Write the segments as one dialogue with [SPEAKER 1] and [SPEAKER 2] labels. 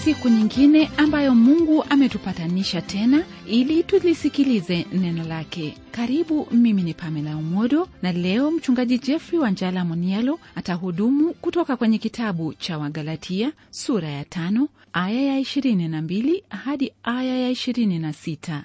[SPEAKER 1] siku nyingine ambayo mungu ametupatanisha tena ili tulisikilize neno lake karibu mimi ni pamela umodo na leo mchungaji jeffrey wanjala monialo atahudumu kutoka kwenye kitabu cha wagalatia sura ya tano aya ya 22 hadi aya ya 26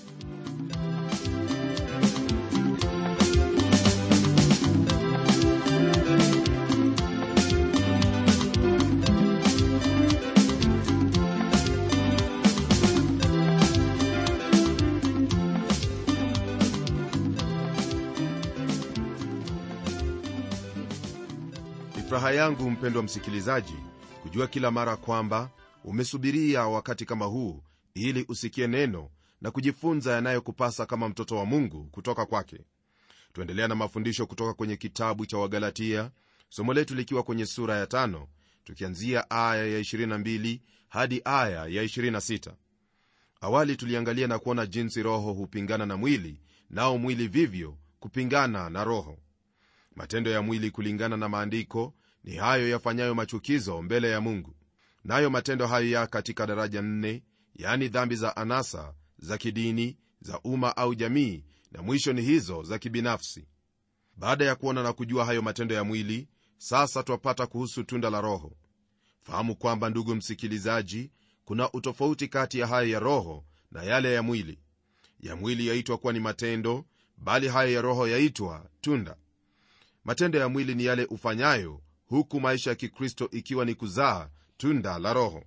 [SPEAKER 2] ni furaha yangu mpendwa msikilizaji kujua kila mara kwamba umesubiria wakati kama huu ili usikie neno na kujifunza yanayokupasa kama mtoto wa mungu kutoka kwake tuendelea na mafundisho kutoka kwenye kitabu cha wagalatia somo letu likiwa kwenye sura ya tano tukianzia aya ya 22 hadi aya ya 26 awali tuliangalia na kuona jinsi roho hupingana na mwili nao mwili vivyo kupingana na roho matendo ya mwili kulingana na maandiko ni hayo yafanyayo machukizo mbele ya mungu nayo matendo hayo ya katika daraja nne yaani dhambi za anasa za kidini za umma au jamii na mwisho ni hizo za kibinafsi baada ya kuona na kujua hayo matendo ya mwili sasa twapata kuhusu tunda la roho fahamu kwamba ndugu msikilizaji kuna utofauti kati ya hayo ya roho na yale ya mwili ya mwili yaitwa kuwa ni matendo bali hayo ya roho yaitwa tunda matendo ya mwili ni yale ufanyayo huku maisha ya kikristo ikiwa ni kuzaa tunda la roho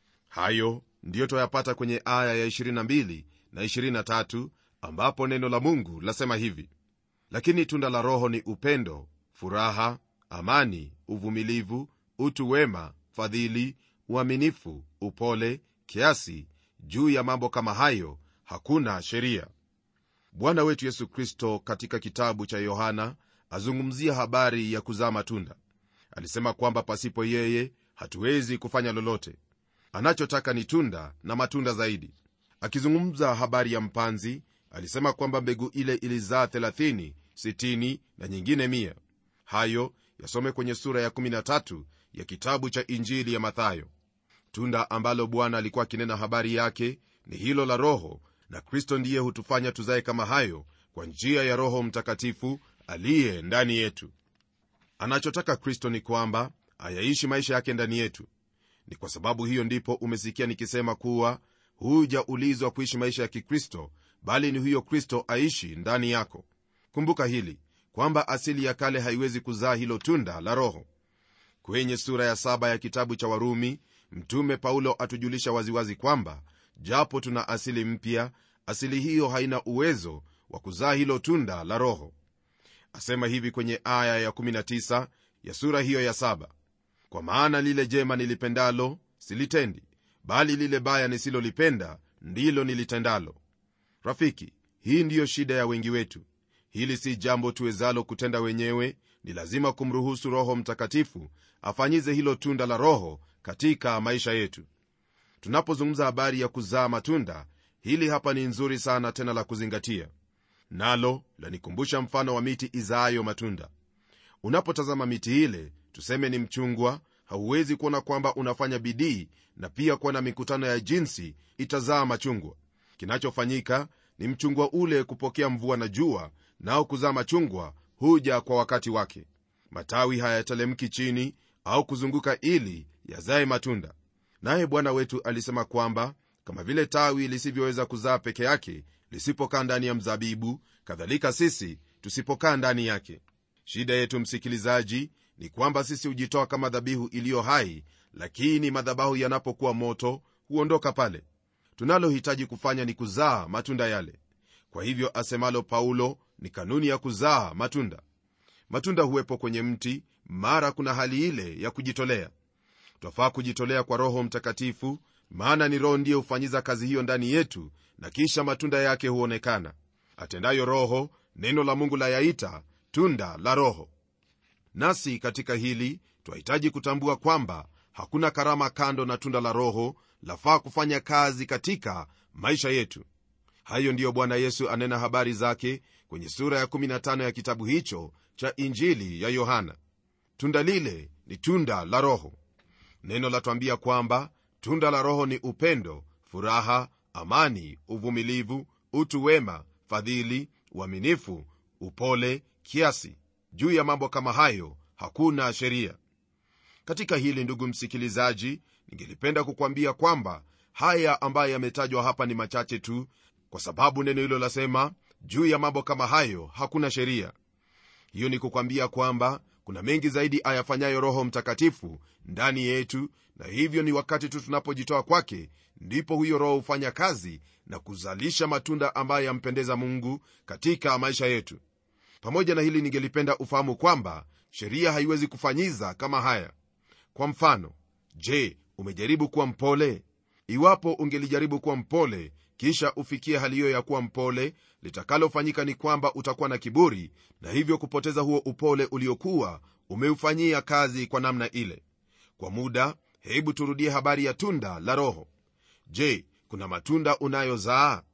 [SPEAKER 2] hayo ndiyo twayapata kwenye aya ya 22 na 23 ambapo neno la mungu lasema hivi lakini tunda la roho ni upendo furaha amani uvumilivu utu wema fadhili uaminifu upole kiasi juu ya mambo kama hayo hakuna sheria bwana wetu yesu kristo katika kitabu cha yohana azungumzia habari ya kuzaa matunda alisema kwamba pasipo yeye hatuwezi kufanya lolote anachotaka ni tunda na matunda zaidi akizungumza habari ya mpanzi alisema kwamba mbegu ile ilizaa 30 60 na nyingine 1 hayo yasome kwenye sura ya 13 ya kitabu cha injili ya mathayo tunda ambalo bwana alikuwa akinena habari yake ni hilo la roho na kristo ndiye hutufanya tuzae kama hayo kwa njia ya roho mtakatifu aliye ndani yetu anachotaka kristo ni kwamba ayaishi maisha yake ndani yetu ni kwa sababu hiyo ndipo umesikia nikisema kuwa hujaulizwa kuishi maisha ya kikristo bali ni huyo kristo aishi ndani yako kumbuka hili kwamba asili ya kale haiwezi kuzaa hilo tunda la roho kwenye sura ya saba ya kitabu cha warumi mtume paulo atujulisha waziwazi kwamba japo tuna asili mpya asili hiyo haina uwezo wa kuzaa hilo tunda la roho asema hivi kwenye aya ya 19 ya sura hiyo ya saba kwa maana lile jema nilipendalo silitendi bali lile baya nisilolipenda ndilo nilitendalo rafiki hii ndiyo shida ya wengi wetu hili si jambo tuwezalo kutenda wenyewe ni lazima kumruhusu roho mtakatifu afanyize hilo tunda la roho katika maisha yetu tunapozungumza habari ya kuzaa matunda hili hapa ni nzuri sana tena la kuzingatia nalo lanikumbusha mfano wa miti izaayo matunda unapotazama miti ile tuseme ni mchungwa hauwezi kuona kwamba unafanya bidii na pia kuwa na mikutano ya jinsi itazaa machungwa kinachofanyika ni mchungwa ule kupokea mvua na jua nao kuzaa machungwa huja kwa wakati wake matawi hayatelemki chini au kuzunguka ili yazae matunda naye bwana wetu alisema kwamba kama vile tawi lisivyoweza kuzaa peke yake lisipokaa ndani ya mzabibu kadhalika sisi tusipokaa ndani yake shida yetu msikilizaji ni kwamba sisi hujitoa kama dhabihu iliyo hai lakini madhabahu yanapokuwa moto huondoka pale tunalohitaji kufanya ni kuzaa matunda yale kwa hivyo asemalo paulo ni kanuni ya kuzaa matunda matunda huwepo kwenye mti mara kuna hali ile ya kujitolea twafaa kujitolea kwa roho mtakatifu maana ni roho ndiye hufanyiza kazi hiyo ndani yetu na kisha matunda yake huonekana atendayo roho neno la mungu layaita tunda la roho nasi katika hili twahitaji kutambua kwamba hakuna karama kando na tunda la roho lafaa kufanya kazi katika maisha yetu hayo ndiyo bwana yesu anena habari zake kwenye sura ya 15 ya kitabu hicho cha injili ya yohana tunda lile ni tunda la roho neno latwambia kwamba tunda la roho ni upendo furaha amani uvumilivu utu wema fadhili uaminifu upole kiasi juu ya mambo kama hayo hakuna sheria katika hili ndugu msikilizaji ningelipenda kukwambia kwamba haya ambayo yametajwa hapa ni machache tu kwa sababu neno hilo lasema juu ya mambo kama hayo hakuna sheria hiyo ni kukwambia kwamba kuna mengi zaidi ayafanyayo roho mtakatifu ndani yetu na hivyo ni wakati tu tunapojitoa kwake ndipo huyo roho hufanya kazi na kuzalisha matunda ambayo yampendeza mungu katika maisha yetu pamoja na hili ningelipenda ufahamu kwamba sheria haiwezi kufanyiza kama haya kwa mfano je umejaribu kuwa mpole iwapo ungelijaribu kuwa mpole kisha ufikie hali hiyo ya kuwa mpole litakalofanyika ni kwamba utakuwa na kiburi na hivyo kupoteza huo upole uliokuwa umeufanyia kazi kwa namna ile kwa muda hebu turudie habari ya tunda la roho je kuna matunda unayozaa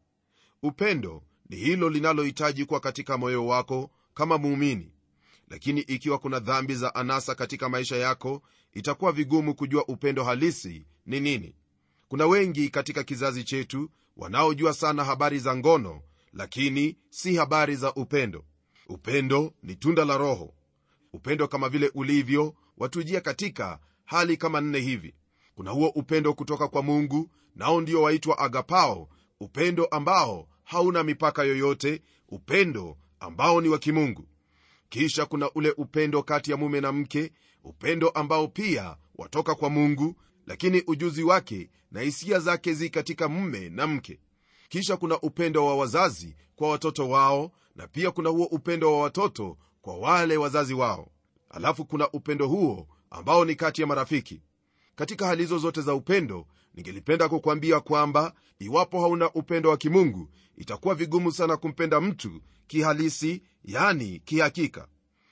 [SPEAKER 2] upendo ni hilo linalohitaji kuwa katika moyo wako kama muumini lakini ikiwa kuna dhambi za anasa katika maisha yako itakuwa vigumu kujua upendo halisi ni nini kuna wengi katika kizazi chetu wanaojua sana habari za ngono lakini si habari za upendo upendo ni tunda la roho upendo kama vile ulivyo watujia katika hali kama nne hivi kuna huo upendo kutoka kwa mungu nao ndio waitwa agapao upendo ambao hauna mipaka yoyote upendo ambao ni wa kimungu kisha kuna ule upendo kati ya mume na mke upendo ambao pia watoka kwa mungu lakini ujuzi wake na hisia zake zi katika mume na mke kisha kuna upendo wa wazazi kwa watoto wao na pia kuna huo upendo wa watoto kwa wale wazazi wao alafu kuna upendo huo ambao ni kati ya marafiki katika hali hizo zote za upendo ningelipenda kukwambia kwamba iwapo hauna upendo wa kimungu itakuwa vigumu sana kumpenda mtu kihalisi yani kihakika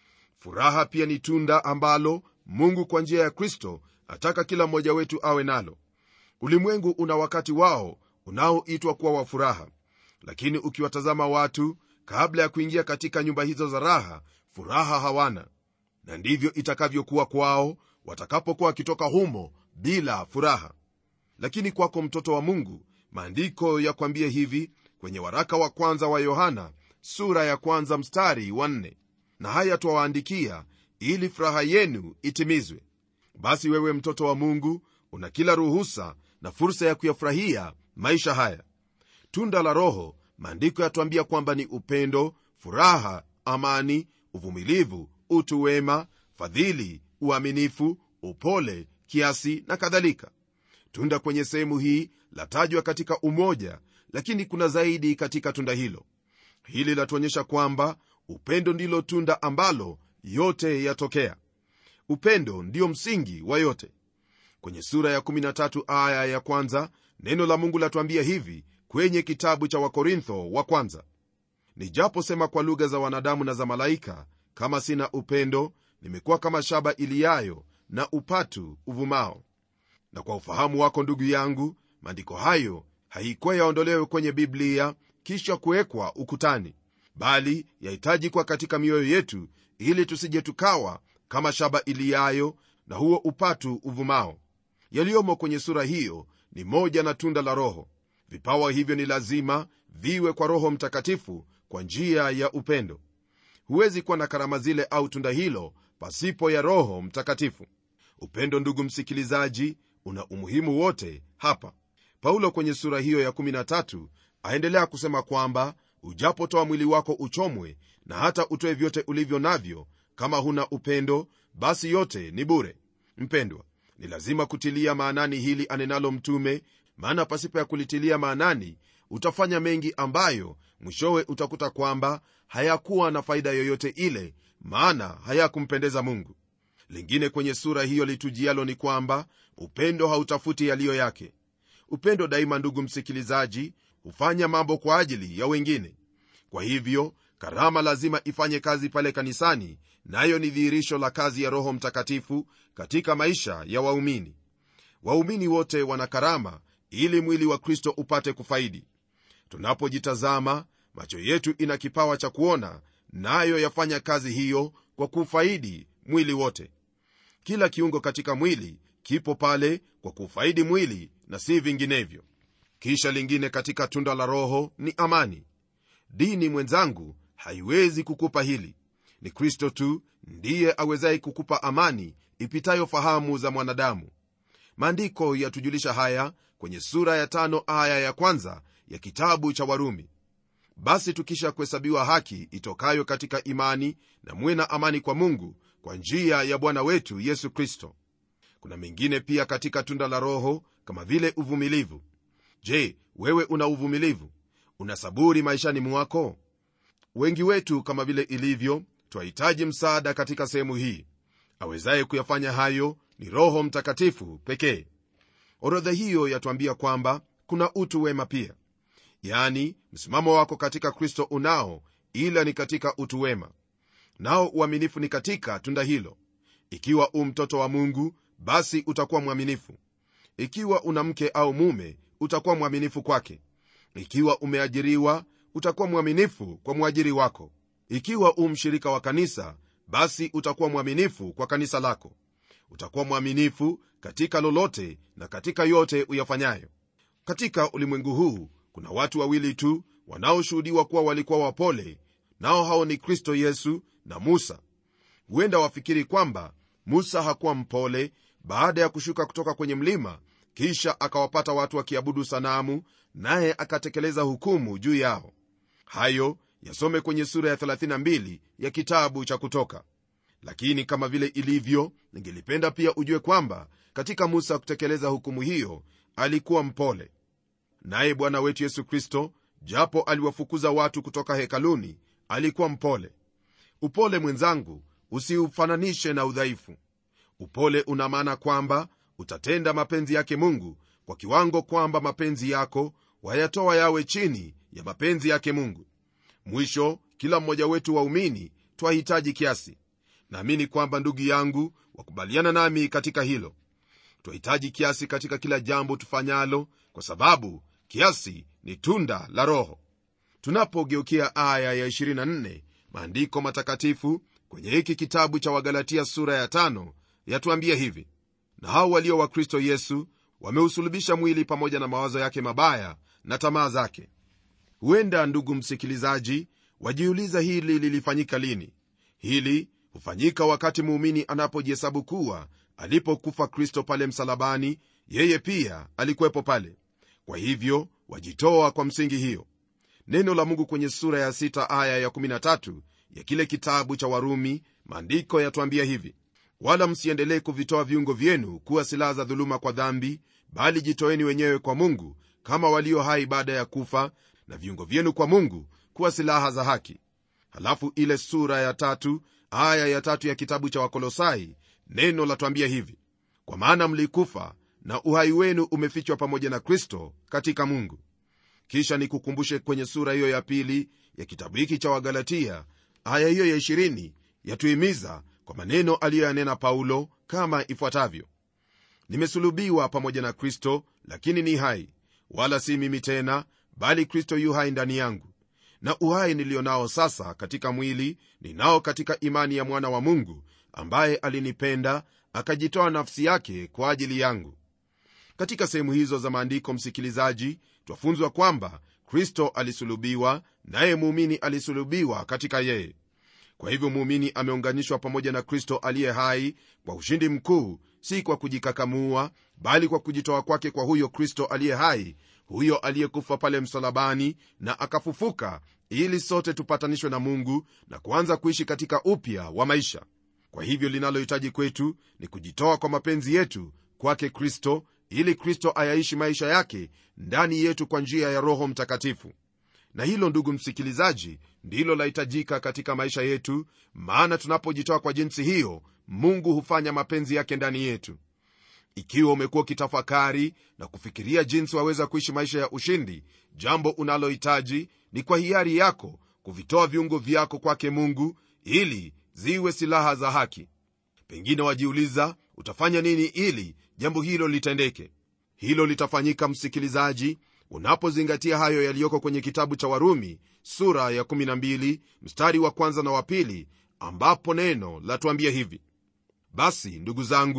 [SPEAKER 2] furaha pia ni tunda ambalo mungu kwa njia ya kristo ataka kila mmoja wetu awe nalo ulimwengu una wakati wao unaoitwa kuwa wa furaha lakini ukiwatazama watu kabla ya kuingia katika nyumba hizo za raha furaha hawana na ndivyo itakavyokuwa kwao watakapokuwa wakitoka humo bila furaha lakini kwako mtoto wa mungu maandiko yakwambie hivi kwenye waraka wa kwanza wa yohana sura ya kwanza mstari wa nne na haya twawaandikia ili furaha yenu itimizwe basi wewe mtoto wa mungu una kila ruhusa na fursa ya kuyafurahia maisha haya tunda la roho maandiko yatuambia kwamba ni upendo furaha amani uvumilivu utu wema fadhili uaminifu upole kiasi na kadhalika tunda kwenye sehemu hii latajwa katika umoja lakini kuna zaidi katika tunda hilo hili latuonyesha kwamba upendo ndilo tunda ambalo yote yatokea upendo ndiyo msingi wa yote kwenye sura ya 13 aya ya kwanza neno la mungu latuambia hivi kwenye kitabu cha wakorintho wa kwanza nijaposema kwa lugha za wanadamu na za malaika kama sina upendo nimekuwa kama shaba iliyayo na upatu uvumao na kwa ufahamu wako ndugu yangu maandiko hayo haikuwa yaondolewe kwenye biblia kisha kuwekwa ukutani bali yahitaji kuwa katika mioyo yetu ili tusije tukawa kama shaba iliyayo na huo upatu uvumao yaliyomo kwenye sura hiyo ni moja na tunda la roho vipawa hivyo ni lazima viwe kwa roho mtakatifu kwa njia ya upendo huwezi kuwa na karama zile au tunda hilo pasipo ya roho mtakatifu upendo ndugu msikilizaji una umuhimu wote hapa paulo kwenye sura hiyo ya 13 aendelea kusema kwamba ujapotoa mwili wako uchomwe na hata utoe vyote ulivyo navyo kama huna upendo basi yote ni bure mpendwa ni lazima kutilia maanani hili anenalo mtume maana pasipo ya kulitilia maanani utafanya mengi ambayo mwishowe utakuta kwamba hayakuwa na faida yoyote ile maana hayakumpendeza mungu lingine kwenye sura hiyo litujialo ni kwamba upendo hautafuti yaliyo yake upendo daima ndugu msikilizaji hufanya mambo kwa ajili ya wengine kwa hivyo karama lazima ifanye kazi pale kanisani nayo ni dhihirisho la kazi ya roho mtakatifu katika maisha ya waumini waumini wote wana karama ili mwili wa kristo upate kufaidi tunapojitazama macho yetu ina kipawa cha kuona nayo yafanya kazi hiyo kwa kufaidi mwili wote kila kiungo katika mwili kipo pale kwa kufaidi mwili na si vinginevyo kisha lingine katika tunda la roho ni amani dini mwenzangu haiwezi kukupa hili ni kristo tu ndiye awezaye kukupa amani ipitayo fahamu za mwanadamu maandiko yatujulisha haya kwenye sura ya tano aya ya kwanza ya kitabu cha warumi basi tukisha kuhesabiwa haki itokayo katika imani na muwe na amani kwa mungu kwa njia ya bwana wetu yesu kristo kuna mengine pia katika tunda la roho kama vile uvumilivu je wewe una uvumilivu una saburi maishani mwako wengi wetu kama vile ilivyo twahitaji msaada katika sehemu hii awezaye kuyafanya hayo ni roho mtakatifu pekee orodha hiyo yatuambia kwamba kuna utu wema pia yani msimamo wako katika kristo unao ila ni katika utu wema nao uaminifu ni katika tunda hilo ikiwa u mtoto wa mungu basi utakuwa mwaminifu ikiwa una mke au mume utakuwa mwaminifu kwake ikiwa umeajiriwa utakuwa mwaminifu kwa mwajiri wako ikiwa u mshirika wa kanisa basi utakuwa mwaminifu kwa kanisa lako utakuwa mwaminifu katika lolote na katika yote uyafanyayo katika ulimwengu huu kuna watu wawili tu wanaoshuhudiwa kuwa walikuwa wapole nao hao ni kristo yesu na musa huenda wafikiri kwamba musa hakuwa mpole baada ya kushuka kutoka kwenye mlima kisha akawapata watu wakiabudu sanamu naye akatekeleza hukumu juu yao hayo yasome kwenye sura ya 32 ya kitabu cha kutoka lakini kama vile ilivyo ningelipenda pia ujue kwamba katika musa kutekeleza hukumu hiyo alikuwa mpole naye bwana wetu yesu kristo japo aliwafukuza watu kutoka hekaluni alikuwa mpole upole mwenzangu usiufananishe na udhaifu upole una maana kwamba utatenda mapenzi yake mungu kwa kiwango kwamba mapenzi yako wayatoa yawe chini ya mapenzi yake mungu mwisho kila mmoja wetu waumini twahitaji kiasi naamini kwamba ndugu yangu wakubaliana nami katika hilo twahitaji kiasi katika kila jambo tufanyalo kwa sababu kiasi ni tunda la roho tunapogeukia aya ya 24 maandiko matakatifu kwenye hiki kitabu cha wagalatia sura ya tano yatuambia hivi na hao walio wa kristo yesu wameusulubisha mwili pamoja na mawazo yake mabaya na tamaa zake huenda ndugu msikilizaji wajiuliza hili lilifanyika lini hili hufanyika wakati muumini anapojihesabu kuwa alipokufa kristo pale msalabani yeye pia alikuwepo pale kwa hivyo wajitoa kwa msingi hiyo neno la mungu kwenye sura ya 6 aya ya 13 ya kile kitabu cha warumi maandiko yatuambia hivi wala msiendelee kuvitoa viungo vyenu kuwa silaha za dhuluma kwa dhambi bali jitoeni wenyewe kwa mungu kama walio hai baada ya kufa na viungo vyenu kwa mungu kuwa silaha za haki halafu ile sura ya tatu aya ya tatu ya kitabu cha wakolosai neno latwambia hivi kwa maana mlikufa na uhai wenu umefichwa pamoja na kristo katika mungu kisha nikukumbushe kwenye sura hiyo ya pili ya kitabu hiki cha wagalatia aya hiyo ya 20 yatuhimiza kwa maneno aliyoyanena paulo kama ifuatavyo nimesulubiwa pamoja na kristo lakini ni hai wala si mimi tena bali kristo yu hai ndani yangu na uhai niliyo nao sasa katika mwili ninao katika imani ya mwana wa mungu ambaye alinipenda akajitoa nafsi yake kwa ajili yangu katika sehemu hizo za maandiko msikilizaji twafunzwa kwamba kristo alisulubiwa naye muumini alisulubiwa katika yeye kwa hivyo muumini ameunganishwa pamoja na kristo aliye hai kwa ushindi mkuu si kwa kujikakamua bali kwa kujitoa kwake kwa huyo kristo aliye hai huyo aliyekufa pale msalabani na akafufuka ili sote tupatanishwe na mungu na kuanza kuishi katika upya wa maisha kwa hivyo linalohitaji kwetu ni kujitoa kwa mapenzi yetu kwake kristo ili kristo ayaishi maisha yake ndani yetu kwa njia ya roho mtakatifu na hilo ndugu msikilizaji ndilo lahitajika katika maisha yetu maana tunapojitoa kwa jinsi hiyo mungu hufanya mapenzi yake ndani yetu ikiwa umekuwa ukitafakari na kufikiria jinsi waweza kuishi maisha ya ushindi jambo unalohitaji ni kwa hiari yako kuvitoa viungo vyako kwake mungu ili ziwe silaha za haki pengine wajiuliza utafanya nini ili jambo hilo litendeke hilo litafanyika msikilizaji unapozingatia hayo yaliyoko kwenye kitabu cha warumi sura ya 12 mstari wa kwanza na wa pili ambapo neno latuambia hivi basi ndugu zangu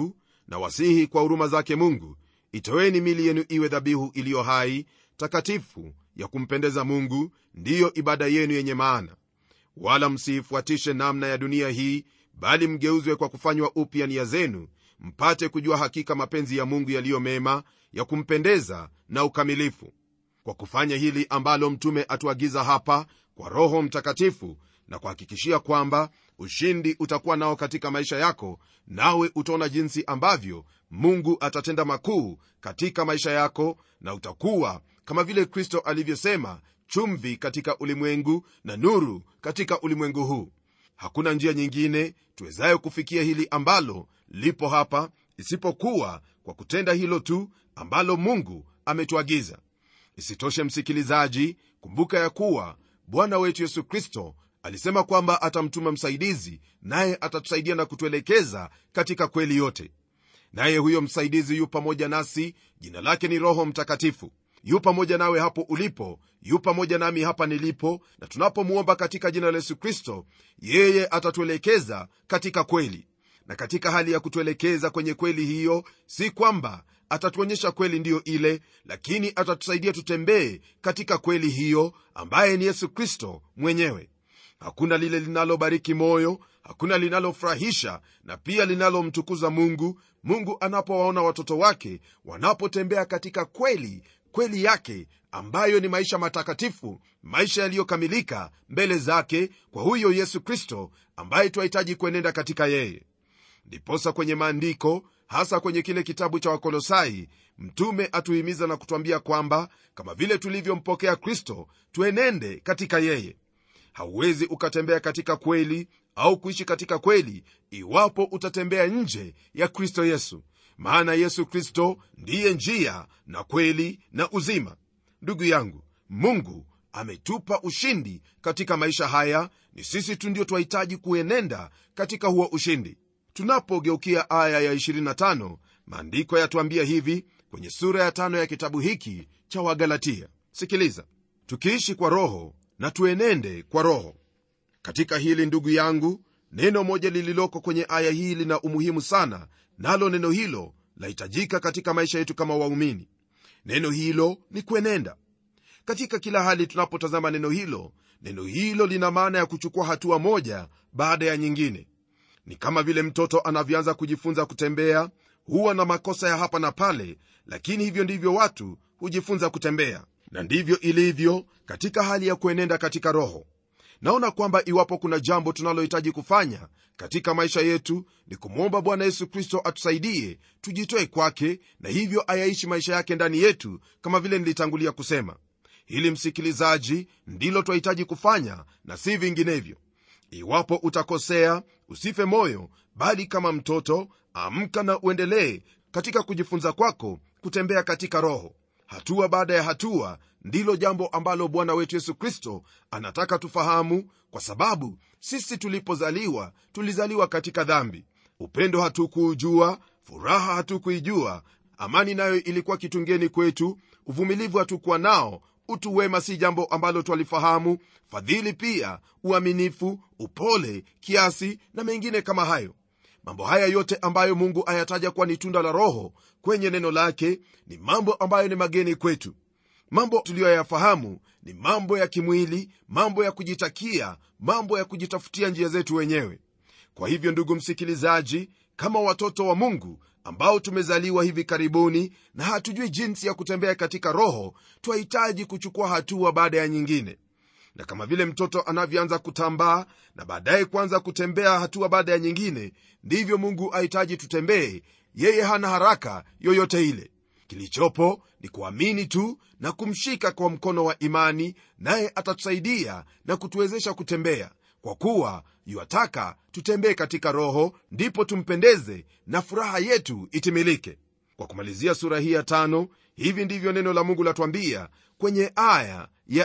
[SPEAKER 2] na wasihi kwa huruma zake mungu itoweni mili yenu iwe dhabihu iliyo hai takatifu ya kumpendeza mungu ndiyo ibada yenu yenye maana wala msiifuatishe namna ya dunia hii bali mgeuzwe kwa kufanywa upya nia zenu mpate kujua hakika mapenzi ya mungu yaliyo mema ya kumpendeza na ukamilifu kwa kufanya hili ambalo mtume atuagiza hapa kwa roho mtakatifu na kuhakikishia kwamba ushindi utakuwa nao katika maisha yako nawe utaona jinsi ambavyo mungu atatenda makuu katika maisha yako na utakuwa kama vile kristo alivyosema chumvi katika ulimwengu na nuru katika ulimwengu huu hakuna njia nyingine tuwezayo kufikia hili ambalo lipo hapa isipokuwa kwa kutenda hilo tu ambalo mungu ametuagiza isitoshe msikilizaji kumbuka ya kuwa bwana wetu yesu kristo alisema kwamba atamtuma msaidizi naye atatusaidia na kutuelekeza katika kweli yote naye huyo msaidizi yu pamoja nasi jina lake ni roho mtakatifu yu pamoja nawe hapo ulipo yu pamoja nami hapa nilipo na tunapomwomba katika jina la yesu kristo yeye atatuelekeza katika kweli na katika hali ya kutuelekeza kwenye kweli hiyo si kwamba atatuonyesha kweli ndiyo ile lakini atatusaidia tutembee katika kweli hiyo ambaye ni yesu kristo mwenyewe hakuna lile linalobariki moyo hakuna linalofurahisha na pia linalomtukuza mungu mungu anapowaona watoto wake wanapotembea katika kweli kweli yake ambayo ni maisha matakatifu maisha yaliyokamilika mbele zake kwa huyo yesu kristo ambaye twahitaji kuenenda katika yeye ndiposa kwenye maandiko hasa kwenye kile kitabu cha wakolosai mtume atuhimiza na kutwambia kwamba kama vile tulivyompokea kristo tuenende katika yeye hauwezi ukatembea katika kweli au kuishi katika kweli iwapo utatembea nje ya kristo yesu maana yesu kristo ndiye njia na kweli na uzima ndugu yangu mungu ametupa ushindi katika maisha haya ni sisi tu ndio twahitaji kuenenda katika huo ushindi tunapogeukia aya ya 25 maandiko yatuambia hivi kwenye sura ya tano ya kitabu hiki cha wagalatia sikiliza tukiishi kwa roho na tuenende kwa roho katika hili ndugu yangu neno moja lililoko kwenye aya hii lina umuhimu sana nalo neno hilo lahitajika katika maisha yetu kama waumini neno hilo ni kuenenda katika kila hali tunapotazama neno hilo neno hilo lina maana ya kuchukua hatua moja baada ya nyingine ni kama vile mtoto anavyoanza kujifunza kutembea huwa na makosa ya hapa na pale lakini hivyo ndivyo watu hujifunza kutembea na ndivyo ilivyo katika hali ya kuenenda katika roho naona kwamba iwapo kuna jambo tunalohitaji kufanya katika maisha yetu ni kumwomba bwana yesu kristo atusaidie tujitoe kwake na hivyo ayaishi maisha yake ndani yetu kama vile nilitangulia kusema hili msikilizaji ndilo twahitaji kufanya na si vinginevyo iwapo utakosea usife moyo bali kama mtoto amka na uendelee katika kujifunza kwako kutembea katika roho hatua baada ya hatua ndilo jambo ambalo bwana wetu yesu kristo anataka tufahamu kwa sababu sisi tulipozaliwa tulizaliwa katika dhambi upendo hatukuujua furaha hatukuijua amani nayo ilikuwa kitungeni kwetu uvumilivu hatukuwa nao utu wema si jambo ambalo twalifahamu fadhili pia uaminifu upole kiasi na mengine kama hayo mambo haya yote ambayo mungu ayataja kuwa ni tunda la roho kwenye neno lake ni mambo ambayo ni mageni kwetu mambo tuliyoyafahamu ni mambo ya kimwili mambo ya kujitakia mambo ya kujitafutia njia zetu wenyewe kwa hivyo ndugu msikilizaji kama watoto wa mungu ambao tumezaliwa hivi karibuni na hatujui jinsi ya kutembea katika roho twahitaji kuchukua hatua baada ya nyingine na kama vile mtoto anavyoanza kutambaa na baadaye kuanza kutembea hatua baada ya nyingine ndivyo mungu ahitaji tutembee yeye hana haraka yoyote ile kilichopo ni kuamini tu na kumshika kwa mkono wa imani naye atatusaidia na kutuwezesha kutembea kwa kuwa yuataka tutembee katika roho ndipo tumpendeze na furaha yetu itimilike kwa kumalizia sura hii ya tano hivi ndivyo neno la mungu latwambia kwenye aya ya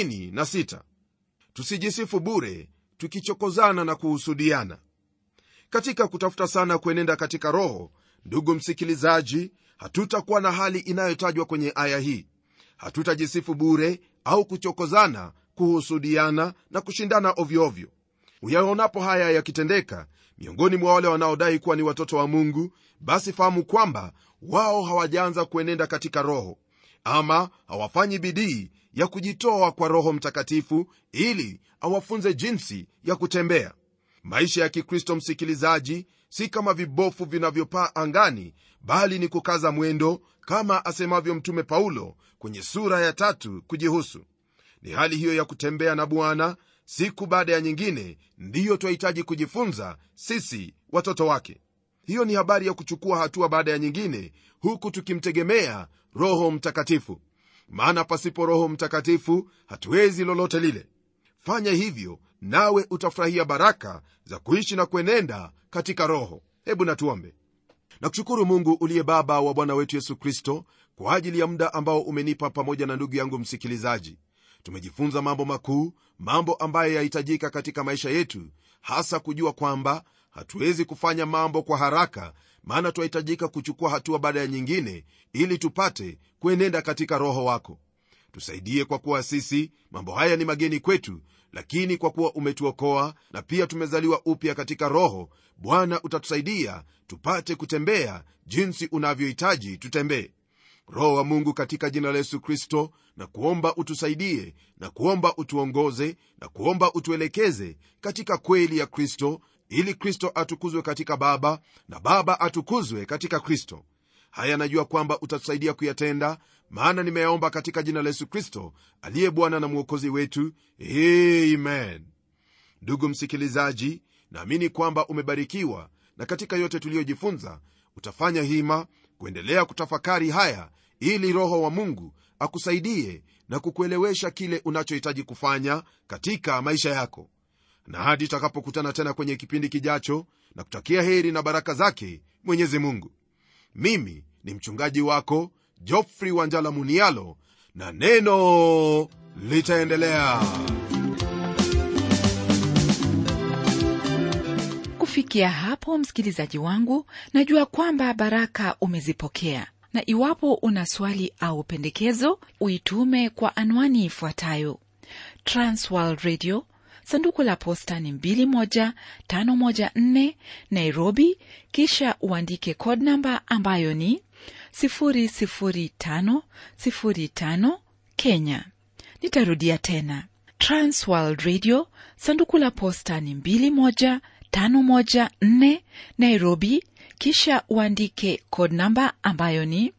[SPEAKER 2] 26 tusijisifu bure tukichokozana na kuhusudiana katika kutafuta sana kuenenda katika roho ndugu msikilizaji hatutakuwa na hali inayotajwa kwenye aya hii hatutajisifu bure au kuchokozana kuhusudiana na kushindana ovyoovyo uyaonapo haya yakitendeka miongoni mwa wale wanaodai kuwa ni watoto wa mungu basi fahamu kwamba wao hawajaanza kuenenda katika roho ama hawafanyi bidii ya kujitoa kwa roho mtakatifu ili awafunze jinsi ya kutembea maisha ya kikristo msikilizaji si kama vibofu vinavyopaa angani bali ni kukaza mwendo kama asemavyo mtume paulo kwenye sura ya tatu kujihusu ni hali hiyo ya kutembea na bwana siku baada ya nyingine ndiyo twahitaji kujifunza sisi watoto wake hiyo ni habari ya kuchukua hatua baada ya nyingine huku tukimtegemea roho mtakatifu maana pasipo roho mtakatifu hatuwezi lolote lile fanya hivyo nawe utafurahia baraka za kuishi na kuenenda katika roho hebu natuombe nakushukuru mungu uliye baba wa bwana wetu yesu kristo kwa ajili ya muda ambao umenipa pamoja na ndugu yangu msikilizaji tumejifunza mambo makuu mambo ambayo yahitajika katika maisha yetu hasa kujua kwamba hatuwezi kufanya mambo kwa haraka maana twahitajika kuchukua hatua baada ya nyingine ili tupate kuenenda katika roho wako tusaidie kwa kuwa sisi mambo haya ni mageni kwetu lakini kwa kuwa umetuokoa na pia tumezaliwa upya katika roho bwana utatusaidia tupate kutembea jinsi unavyohitaji tutembee roho wa mungu katika jina la yesu kristo na kuomba utusaidie na kuomba utuongoze na kuomba utuelekeze katika kweli ya kristo ili kristo atukuzwe katika baba na baba atukuzwe katika kristo haya najua kwamba utatusaidia kuyatenda maana nimeyaomba katika jina la yesu kristo aliye bwana na mwokozi wetu amen ndugu msikilizaji naamini kwamba umebarikiwa na katika yote tuliyojifunza utafanya hima kuendelea kutafakari haya ili roho wa mungu akusaidie na kukuelewesha kile unachohitaji kufanya katika maisha yako na hadi tutakapokutana tena kwenye kipindi kijacho na kutakia heri na baraka zake mwenyezi mungu mimi ni mchungaji wako jofri wanjala munialo na neno litaendelea
[SPEAKER 1] kufikia hapo msikilizaji wangu najua kwamba baraka umezipokea na iwapo una swali au pendekezo uitume kwa anwani ifuatayo transworld radio sanduku la posta ni 21514 nairobi kisha uandike code namba ambayo ni 00505 kenya nitarudia tena transworld radio sanduku la posta ni 21514 nairobi kisha uandike code namba ambayo ni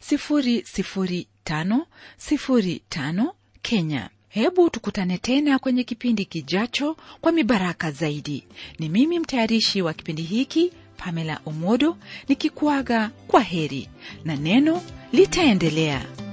[SPEAKER 1] 00505 kenya hebu tukutane tena kwenye kipindi kijacho kwa mibaraka zaidi ni mimi mtayarishi wa kipindi hiki pamela omodo nikikuaga kwa heri na neno litaendelea